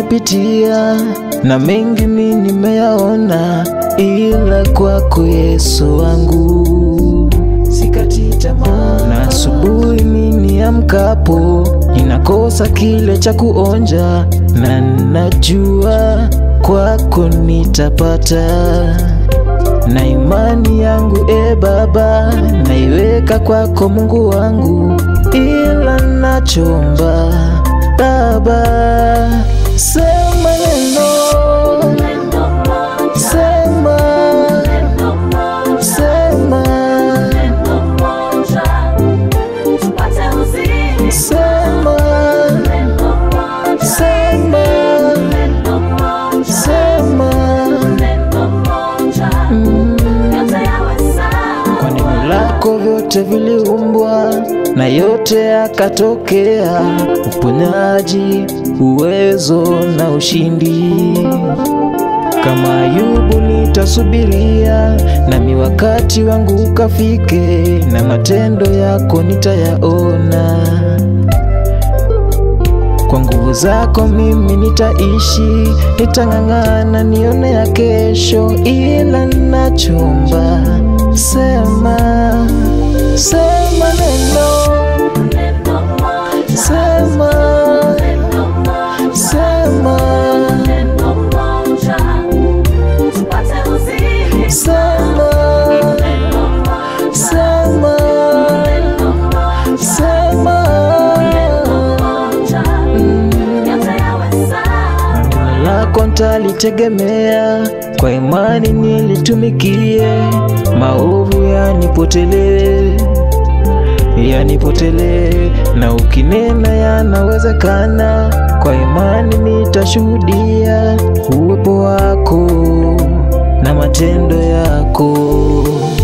nimepitia na mengi mi nimeyaona, ila kwako Yesu wangu sikati tamaa. Na asubuhi mi niamkapo, ninakosa kile cha kuonja, na najua kwako nitapata na imani yangu e Baba, naiweka kwako Mungu wangu, ila nachomba Baba, sema neno, sema, sema, sema, sema, sema, mm. Kwa neno lako vyote viliumbwa na yote yakatokea, uponyaji, uwezo na ushindi. Kama Ayubu nitasubiria, nami wakati wangu ukafike, na matendo yako nitayaona. Kwa nguvu zako mimi nitaishi, nitang'ang'ana nione ya kesho, ila nachomba sema, sema neno, sema, sema, sema, sema, sema. Neno lako ntalitegemea, kwa imani nilitumikie, maovu yanipotelee, yanipotelee, na ukinena yanawezekana, kwa imani nitashuhudia uwepo wako na matendo yako.